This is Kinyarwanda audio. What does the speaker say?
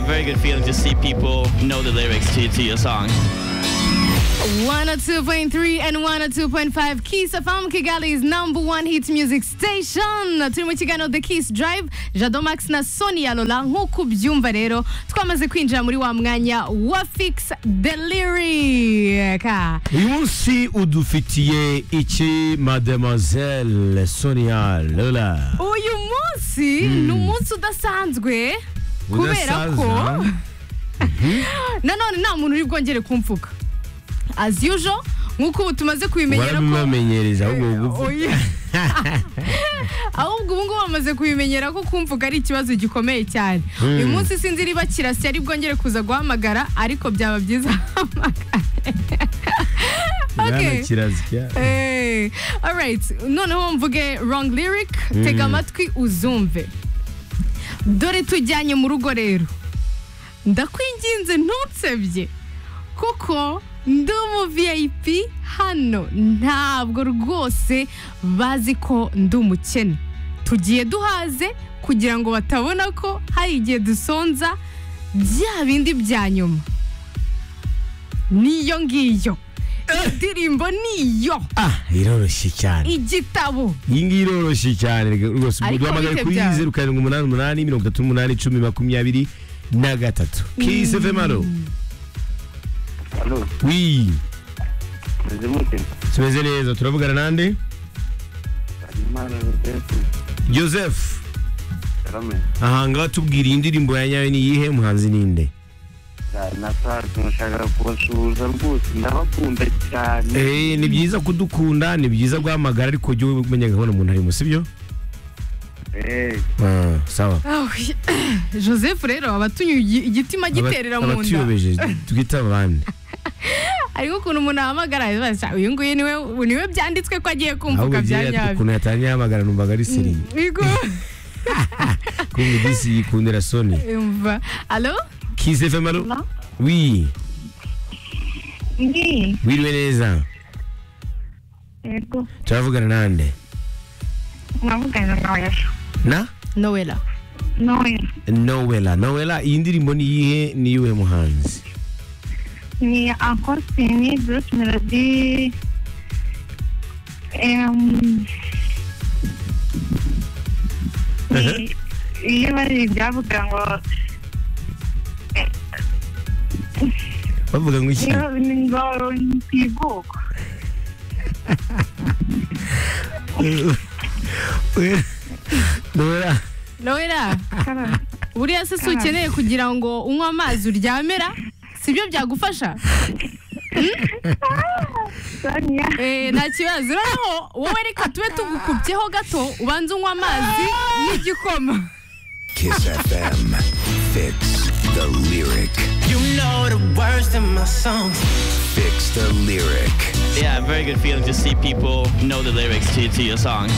very good feeling to see people know the lyrics to, to your song. 102.3 and 102.5 Kiss FM Kigali's number one hit music station turi mu kiganiro The Kiss Drive Jado Max na Sonia Lola nk'uko ubyumva rero twamaze kwinjira muri wa mwanya wa Fix Deliric uyu munsi udufitiye iki mademoiselle sonia lola uyu munsi ni umunsi udasanzwe kubera ko Udasaza. nanone nta muntu uri bwongere kumvuga as usual nk'uko ubu tumaze kubimenyera ko warabibamenyereza ahubwo ubu Oya. ahubwo ubu ngubu bamaze kubimenyera ko kumvuga ari ikibazo gikomeye cyane uyu munsi sinzi niba kirasi ari bwongere kuza guhamagara ariko byaba byiza bwana Okay. kirazira Eh, alright noneho mvuge wrong lyric tega amatwi uzumve dore tujyanye mu rugo rero ndakwinginze ntunsebye kuko ndi umu vip hano ntabwo rwose bazi ko ndi umukene tugiye duhaze kugira ngo batabona ko hari igihe dusonza bya bindi bya nyuma niyo ngiyo indirimbo niyo ah iroroshye cyane igitabo iyi ngiyi iroroshye cyane rwose Ariko duhamagare bihe kuri byawe. zeru karindwi umunani umunani mirongo itatu n'umunani icumi makumyabiri na gatatu kiss fm alo Alo, wi meze mute? tumeze neza turavugana nande Habimana Vincent joseph Karame. aha ngaha tubwira iyi ndirimbo ya nyayo ni iyihe muhanzi ninde Nasanze mushaka kubasuhuza rwose ndabakunda cyane. Eh, ni byiza kudukunda ni byiza guhamagara ariko jya umenya gahunda umuntu arimo sibyo Eh, Ah, sawa Ah, oui. joseph rero aba atunyuye igi- igitima giterera mu Aba- nda abatuyobeje twita abandi ariko ukuntu umuntu ahamagara abaza, uyu nguyu niwe niwe byanditswe ko agiye kumvuga ahubwo bya byari nyabyo ukuntu yatangiye ahamagara numvaga ari siri Bigo. kumva igisi yikundira soni Umva. alo kiss fm alo wi Ndi. wiriwe neza Yego. turavugana nande Mwavugana nawe ejo. na nowela Nowe. nowela nowela iyi ndirimbo ni iyihe ni iyiwe muhanzi Ni akosini Bruce Melody. Em. ni- Iyo bari ibyavuga ngo bavuga ngo iki iyo ni ngo ntibuka. nowela nowela Karame. buriya se si ukeneye kugira ngo unywe amazi uryamera sibyo byagufasha Sonia. Eh, nta kibazo noneho wowe reka tube tugukubyeho gato ubanze unywe amazi n'igikoma Kiss FM. Fix the lyric. You know the words in my songs. Fix the lyric. Yeah, very good feeling to see people know the lyrics to, to your song.